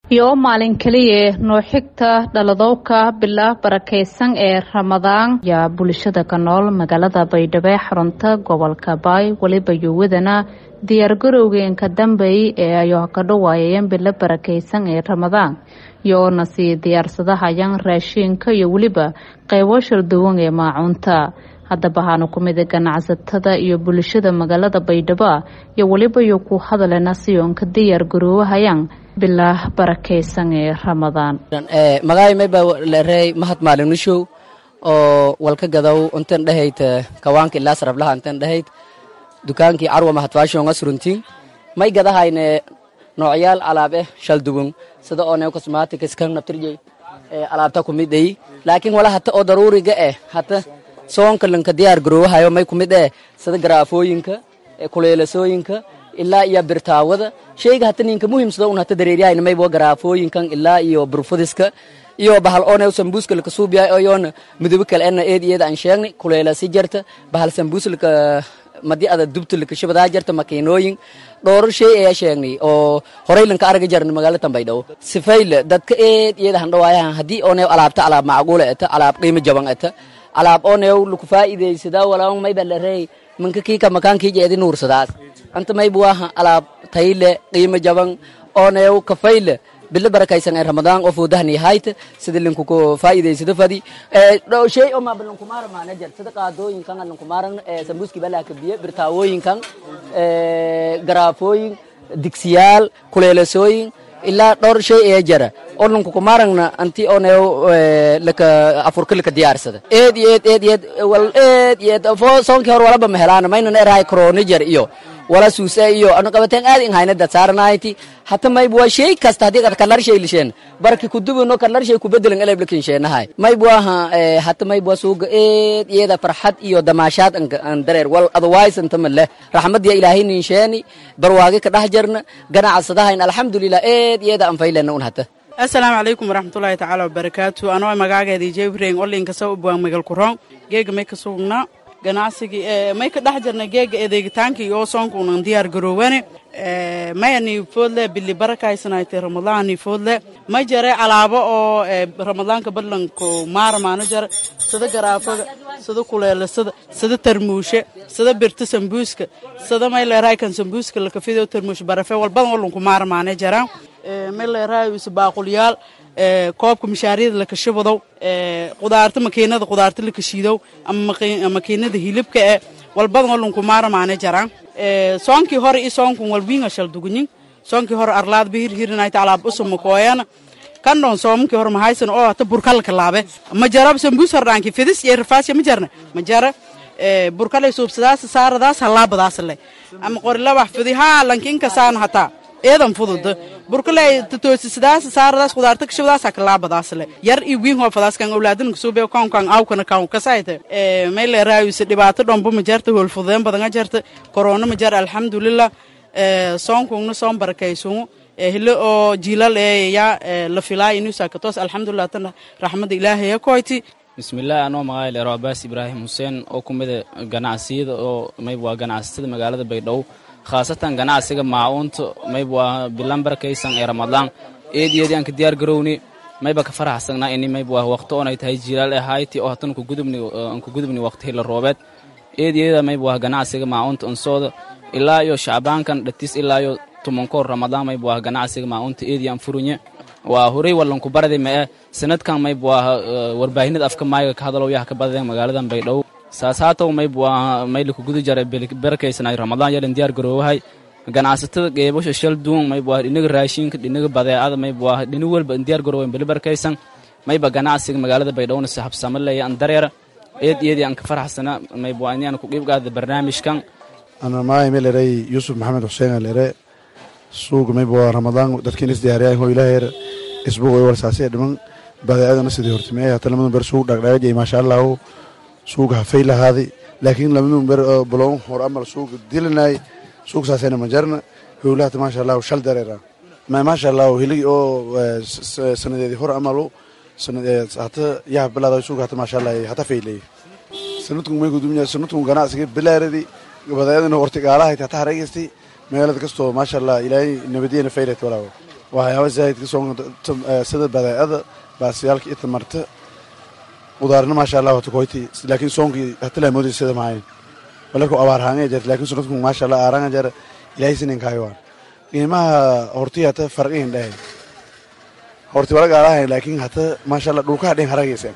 iyo maalin keliya noo xigta dhaladowka bila barakaysan ee ramadaan yaa bulshada ka nool magaalada baydhabo xarunta gobolka baay weliba yuwadana diyaargarowgeenka dambeey ee ay ka dhawaayeen bilo barakaysan ee ramadaan iyoona sii diyaarsadahayaan raashiinka iyo weliba qeybo sharduwan ee maacuunta haddaba waxaanu ku mida ganacsatada iyo bulshada magaalada baydhabo iyo weliba iyo ku hadalena siyoonka diyaar garoowahayaan bilaa barakaysan ee ramadaan magacay mayba leerey mahad maalinishow oo walka gadow untan dhahayd kawaanka ilaa sarablaha untan dhahayd dukaankii carwa mahadfaashonga suruntiin may gadahayne noocyaal alaab eh shaldugun sida oo neo cosmatics kan nabtirjey alaabta kumidey laakiin wala hata oo daruuriga eh hata soonka lanka diyaar garoowahayo may kumid eh sida garaafooyinka kuleelasooyinka ilaa iyo birtaawada sheyga hata ninka muhiimsada un hata dareeryahayn maybo garaafooyinkan ilaa iyo burfudiska iyo bahal oone sambuuska laka suubiyahay oyoona midobo kale ena eed iyada aan sheegnay kuleelasi jarta bahal sambuus laka madi ada dubta laka shabadaa jarta makiinooyin dhowrar shay ayaa sheegnay oo horay lanka arga jarna magaalada tambaydhawo sifayle dadka eed iyada handhawaayahan haddii ooneew alaabta alaab macquula eta alaab qiimo jaban eta alaab ooneew laku faa'iidaysadaa walaal mayba larey manka kiika makaankii jeedi nuursadaas anta maybuwaha alaab tayle qiimo jaban ooneew kafayle bilo barakaysan ee ramadaan oo foodahani hayta sida linkuku faa'iidaysado fadi shay oo maaba lankumaara maana jar sida qaadooyinkan lankumaaran sambuuski balaa kabiye birtaawooyinkan garaafooyin digsiyaal kuleelasooyin ilaa dhowr shay ee jara oo lankukumaarangna anti ooneew laka afurka laka diyaarsada eed iyo eed eed eed wal eed iyo eed fo soonkii hor walaba mahelaana maynan erahay kronijar iyo wala suuse iyo anu qabateen aad in hayna dad saaranayti hata mayb waa shay kasta haddii qad kalar shay lisheen barki kudubino kalar shay kubedelan eleb lakin sheenahay mayb waaha hata mayb waa suuga eed iyada farxad iyo damaashaad an dareer wal otherwise anta maleh raxmadiya ilaahay nin sheeni barwaagi ka dhex jarna ganacsadahayn alxamdulilah eed iyada an faylena un hata asalaamu calaykum waraxmatullaahi tacaala wabarakaatu anoo magaageedii jebreng olinkasa ubwaan magal kuroon geega may ka sugnaa ganacsigii may ka dhex jirna geega adeegitaankii oo soonkuunan diyaar garoowane mayani foodle bili barakaysanayte ramadlaani foodle ma jare alaabo oo ramadaanka badlanku maaramaano jare sida garaafaga sida kuleelasada sida tarmuushe sida birta sambuuska sida may leeraykan sambuuska lakafido tarmuush barafe walbadan walunku maaramaane jaraan may leerahay isbaaqulyaal koobka mishaariyada lakashabadow qudaarta makiinada qudaarta lakashiidow ama makiinada hilibka e walbadan walunku maaramaane jaraan soonkii hore i soonkun walwiinga shaldugunyin soonkii hore arlaad bahirhirinayta alaab usuma kooyana kandhon soomankii hore mahaysan oo hata burkalka laabe ma jara sambuus hordhaanki fidis iyo rafaasya ma jarna ma jara burkalay suubsadaas saaradaas halaabadaas le ama qorilabax fidi haa lankinka saan hataa eedan fududa burkalay tatoosisadaas saaradaas qudaarta kashabadaas hakalaabadaas le yar iyo wiin hoofadaas kan awlaadan kasube kaunkan awkana kaun kasayte mayle raayuse dhibaato dhombo ma jarta hoolfudeen badanga jarta korona ma jar alxamdulilah soonkungna soon barakaysungu hilo oo jiilal eeya la filaa inusakatos alxamdulilah tan raxmada ilaahaya koyti bismillaah anoo magaca leero abaas ibraahim xuseen oo ku mida ganacsiyada oo mayb waa ganacsatada magaalada baydhabo khaasatan ganacsiga maacuunta mayb waa bilan barakaysan ee ramadaan eed iyadii aan ka diyaar garowni mayba ka faraxsanaa ini mayb waa waqti oonay tahay jilaal ee hayti oo hatan aan ku gudubni waqti hila roobeed eed iyada mayb waa ganacsiga maacuunta ansooda ilaa iyo shacbaankan dhatis ilaa iyo tumankoor ramadaan mayb waa ganacsiga maacuunta eedii aan furunye waa horey wallanku baradi mae sanadkan mayb waa warbaahinada afka maayga ka hadalow yaha ka badadeen magaaladan baydhabo saas haatow mayb waa mayliku guda jara barakaysanay ramadaan yalan diyaar garoowahay ganacsatada geebasha shal duun mayb waa dhinaga raashinka dhinaga badeecada mayb waa dhini walba diyaar garoowayn bali barakaysan mayba ganacsiga magaalada baydhowna saxabsamo leeya an dareera eed iyadii aan ka faraxsana mayb waa inaan ku qiibgaada barnaamijkan ana maay melerey yusuf maxamed xuseen alere suuga mayb waa ramadaan dadkiin isdiyaariyay ho ilaaheer isbuuq way warsaasay dhiman badeecadana sidii hortimeeyay hata lamadun ber suuq dhaqdhaqaajay maasha allahu suuga hafay lahaaday laakiin lamadun ber balon hor amal suuga dilinay suuq saasayna ma jarna howlahata maasha allahu shal dareera maasha allahu hiligi oo sanadeedii hor amalu hata yaha bilaaday suuga hata maasha allah hata faylay sanadkun may gudumya sanadkun ganacsiga bilaaradii badeecadana hortigaalahayd hata hareegaystay magaalada kastoo maasha allah ilaahay nabadiyana faylat walaawo waxyaaba zaahidka soonka sida badeecada baasiyaalka iyo tamarta qudaarna maasha allah wata koyti laakiin soonkii hatalaa moodaysa sida maahayn balarku abaar haanga jirta laakiin sunadku maasha allah aaranga jar ilaahay sinin kaayawaan qiimaha hortii hata farqihin dhahay horti wala gaalahayn laakiin hata maasha allah dhulkaha dhin haragaysa